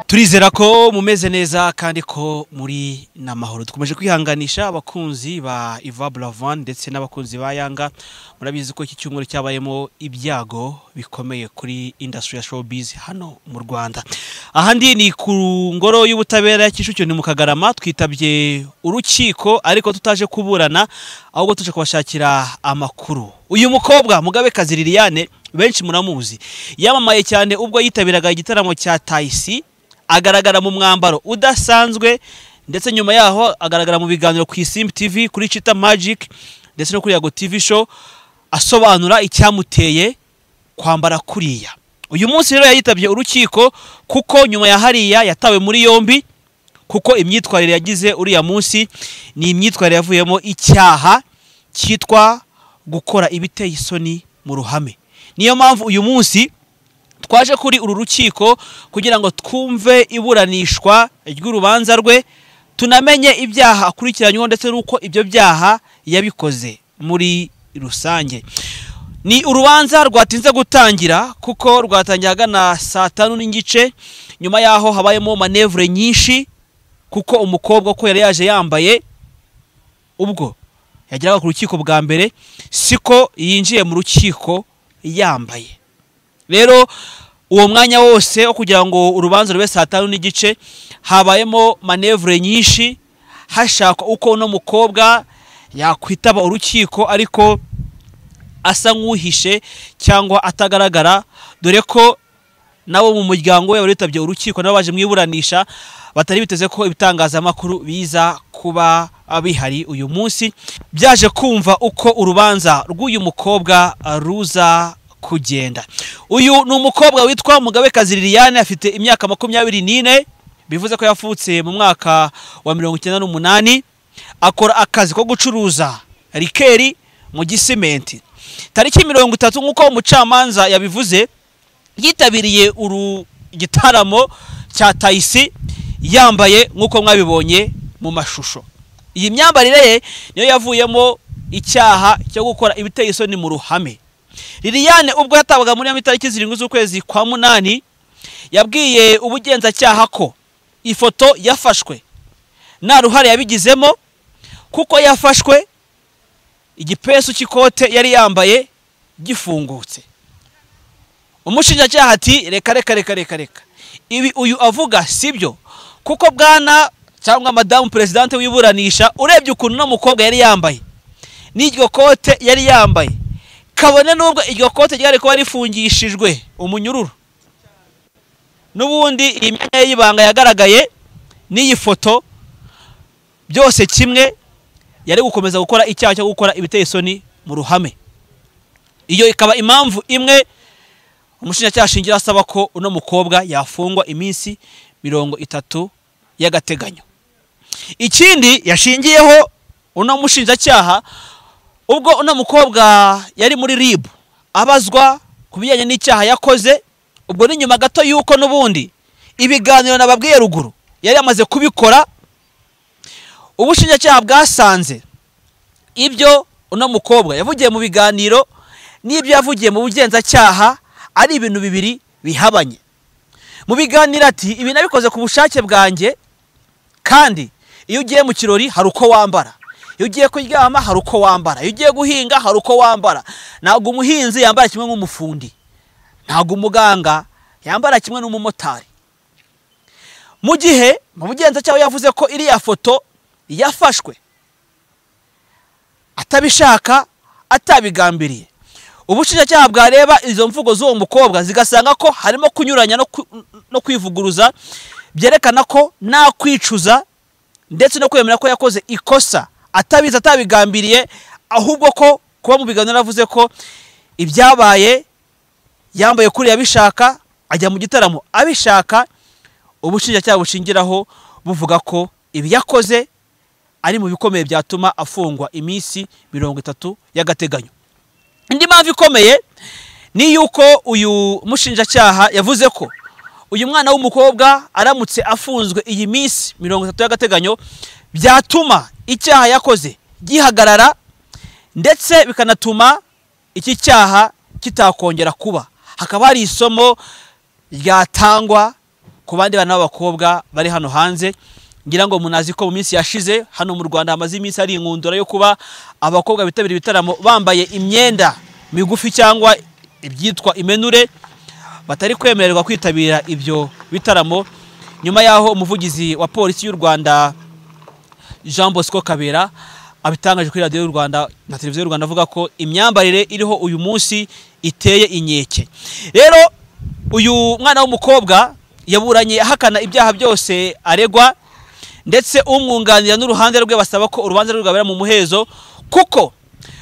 turizera ko mumeze neza kandi ko muri n'amahoro dukomeje kwihanganisha abakunzi ba Iva Bravan ndetse n'abakunzi ba Yanga murabizi ko iki cyumweru cyabayemo ibyago bikomeye kuri industry ya showbiz hano mu Rwanda ahandi ni ku ngoro y'ubutabera ya Kicukiro ni mu Kagarama twitabye urukiko ariko tutaje kuburana ahubwo tuje kubashakira amakuru uyu mukobwa Mugabekazi Liliane benshi muramuzi yamamaye cyane ubwo yitabiraga igitaramo cya Tayisi agaragara mu mwambaro udasanzwe ndetse nyuma yaho agaragara mu biganiro ku isimbi tv kuri cita magic ndetse no kuri yago tv show asobanura icyamuteye kwambara kuriya uyu munsi rero yitabye urukiko kuko nyuma ya hariya yatawe muri yombi kuko imyitwarire yagize uriya munsi ni imyitwarire yavuyemo icyaha cyitwa gukora ibiteye isoni mu ruhame niyo mpamvu uyu munsi twaje kuri uru rukiko kugira ngo twumve iburanishwa ry'urubanza rwe tunamenye ibyaha akurikiranyweho ndetse n'uko ibyo byaha yabikoze muri rusange ni urubanza rwatinze gutangira kuko rwatangiye ahagana saa tanu n'igice nyuma y'aho habayemo manevure nyinshi kuko umukobwa ko yari yaje yambaye ubwo yageraga ku rukiko bwa mbere siko yinjiye mu rukiko yambaye rero uwo mwanya wose wo kugira ngo urubanza rube saa tanu n'igice habayemo manevure nyinshi hashakwa uko uno mukobwa yakwitaba urukiko ariko asa nk'uhishe cyangwa atagaragara dore ko nabo mu muryango we waritabye urukiko nabo baje mu iburanisha batari biteze ko ibitangazamakuru biza kuba bihari uyu munsi byaje kumva uko urubanza rw'uyu mukobwa ruza kugenda uyu ni umukobwa witwa mugabekazi liliane afite imyaka makumyabiri n'ine bivuze ko yavutse mu mwaka wa mirongo icyenda n'umunani akora akazi ko gucuruza rikeri mu gisimenti tariki mirongo itatu nk'uko umucamanza yabivuze yitabiriye uru gitaramo cya tayisi yambaye nk'uko mwabibonye mu mashusho iyi myambarire ye niyo yavuyemo icyaha cyo gukora ibiteye isoni mu ruhame liliane ubwo yatabwaga muri ya itariki zirindwi z'ukwezi kwa munani yabwiye ubugenzacyaha ko ifoto yafashwe nta ruhare yabigizemo kuko yafashwe igipesu cy'ikote yari yambaye gifungutse umushinjacyaha ati reka reka reka reka reka ibi uyu avuga si byo kuko bwana cyangwa madamu perezidante wiburanisha urebye ukuntu uno mukobwa yari yambaye n'iryo kote yari yambaye kabone n'ubwo iryo kote ryari kuba rifungishijwe umunyururu n'ubundi iyi myanya y'ibanga yagaragaye n'iyi foto byose kimwe yari gukomeza gukora icyaha cyo gukora ibiteye isoni mu ruhame iyo ikaba impamvu imwe umushinjacyaha ashingira asaba ko uno mukobwa yafungwa iminsi mirongo itatu y'agateganyo ikindi yashingiyeho uno mushinjacyaha ubwo uno mukobwa yari muri ribu abazwa ku bijyanye n'icyaha yakoze ubwo ni nyuma gato y'uko n'ubundi ibiganiro nababwiye ruguru yari yamaze kubikora ubushinjacyaha bwasanze ibyo uno mukobwa yavugiye mu biganiro n'ibyo yavugiye mu bugenzacyaha ari ibintu bibiri bihabanye mu biganiro ati ibi nabikoze ku bushake bwanjye kandi iyo ugiye mu kirori hari uko wambara iyo ugiye kuryama hari uko wambara iyo ugiye guhinga hari uko wambara ntabwo umuhinzi yambara kimwe nk'umufundi ntabwo umuganga yambara kimwe n'umumotari mu gihe mu bugenzacyaha yavuze ko iriya foto yafashwe atabishaka atabigambiriye ubushinjacyaha bwareba izo mvugo z'uwo mukobwa zigasanga ko harimo kunyuranya no kwivuguruza byerekana ko nta kwicuza ndetse no kwemera ko yakoze ikosa atabizi atabigambiriye ahubwo ko kuba mu biganiro avuze ko ibyabaye yambaye kuri abishaka ajya mu gitaramo abishaka ubushinjacyaha bushingiraho buvuga ko ibiyakoze ari mu bikomeye byatuma afungwa iminsi mirongo itatu y'agateganyo indi mpamvu ikomeye ni yuko uyu mushinjacyaha yavuze ko uyu mwana w'umukobwa aramutse afunzwe iyi minsi mirongo itatu y'agateganyo byatuma icyaha yakoze gihagarara ndetse bikanatuma iki cyaha kitakongera kuba hakaba hari isomo ryatangwa ku bandi bana b'abakobwa bari hano hanze ngira ngo munazi ko mu minsi yashize hano mu rwanda hamaze iminsi hari inkundura yo kuba abakobwa bitabira ibitaramo bambaye imyenda migufi cyangwa ibyitwa imenure batari kwemererwa kwitabira ibyo bitaramo nyuma y'aho umuvugizi wa polisi y'u rwanda jean bosco kabera abitangaje kuri radiyo y'u rwanda na televiziyo y'u rwanda avuga ko imyambarire iriho uyu munsi iteye inkeke rero uyu mwana w'umukobwa yaburanye ahakana ibyaha byose aregwa ndetse umwunganira n'uruhande rwe basaba ko urubanza rwe rwabera mu muhezo kuko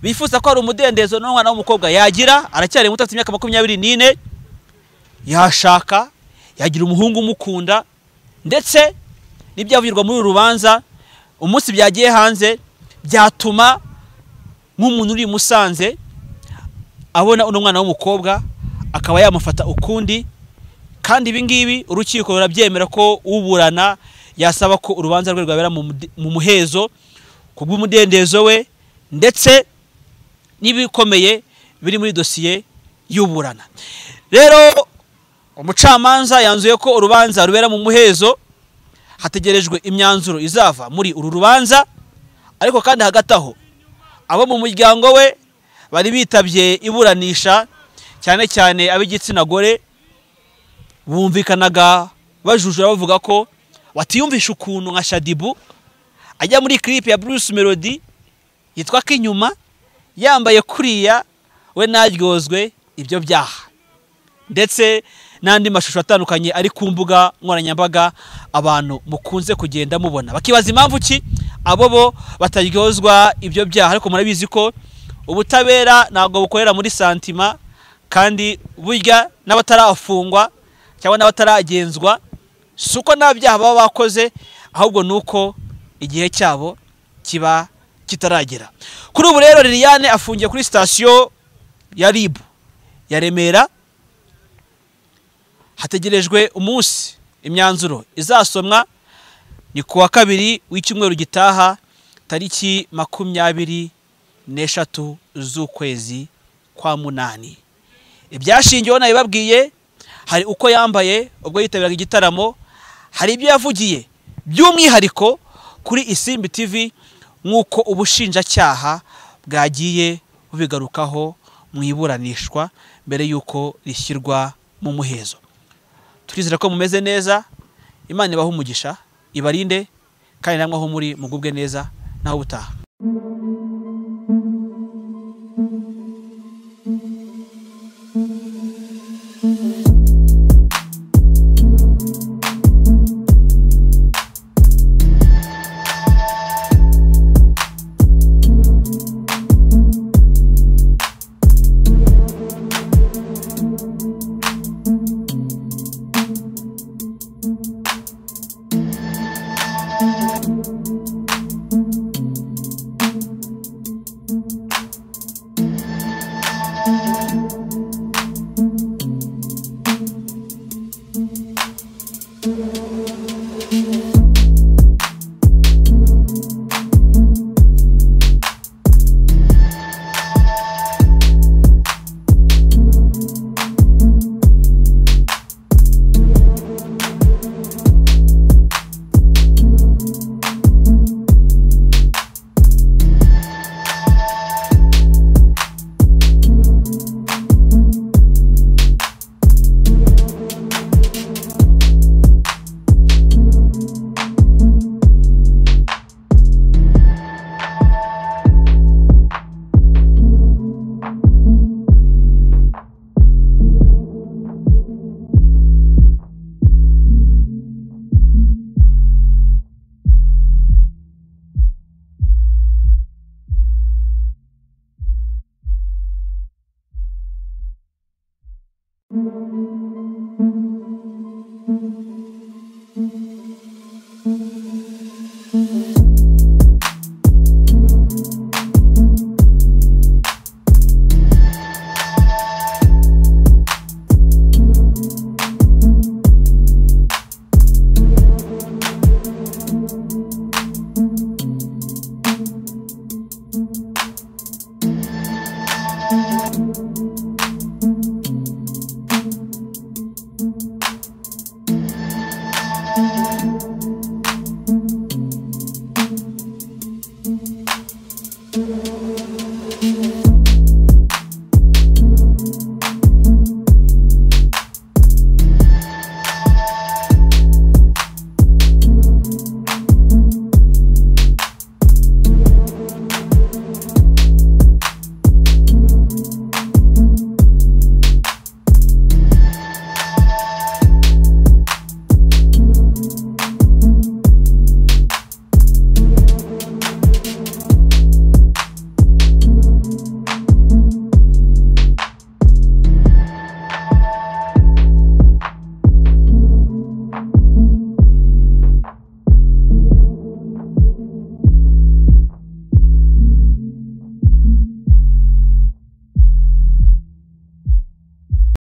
bifuza ko hari umudendezo n'umwana w'umukobwa yagira aracyari muto afite imyaka makumyabiri n'ine yashaka yagira umuhungu umukunda ndetse n'ibyavugirwa muri uru rubanza umunsi byagiye hanze byatuma nk'umuntu uri i musanze abona uno mwana w'umukobwa akaba yamufata ukundi kandi ibi ngibi urukiko rurabyemera ko uburana yasaba ko urubanza rwe rwabera mu muhezo ku bw'umudendezo we ndetse n'ibikomeye biri muri dosiye y'uburana rero umucamanza yanzuye ko urubanza rubera mu muhezo hategerejwe imyanzuro izava muri uru rubanza ariko kandi hagati aho abo mu muryango we bari bitabye iburanisha cyane cyane ab'igitsina gore bumvikanaga bajujura bavuga ko watiyumvisha ukuntu nka shadibu ajya muri kiripe ya Bruce Melody yitwa k'inyuma yambaye kuriya we naryozwe ibyo byaha ndetse n'andi mashusho atandukanye ari ku mbuga nkoranyambaga abantu mukunze kugenda mubona bakibaza impamvu ki abo bo bataryozwa ibyo byaha ariko murabizi ko ubutabera ntabwo bukorera muri santima kandi burya n'abatarafungwa cyangwa n'abataragenzwa si uko nta byaha baba bakoze ahubwo ni uko igihe cyabo kiba kitaragera kuri ubu rero liliane afungiye kuri sitasiyo ya ribu ya remera hategerejwe umunsi imyanzuro izasomwa ni ku wa kabiri w'icyumweru gitaha tariki makumyabiri n'eshatu z'ukwezi kwa munani ibyashingiweho nabibabwiye hari uko yambaye ubwo yitabiraga igitaramo hari ibyo yavugiye by'umwihariko kuri isimbi tv nk'uko ubushinjacyaha bwagiye bubigarukaho mu iburanishwa mbere y'uko rishyirwa mu muhezo turizera ko mumeze neza imana ibaha umugisha ibarinde kandi namwe aho muri mugubwe neza naho ubutaha Thank you.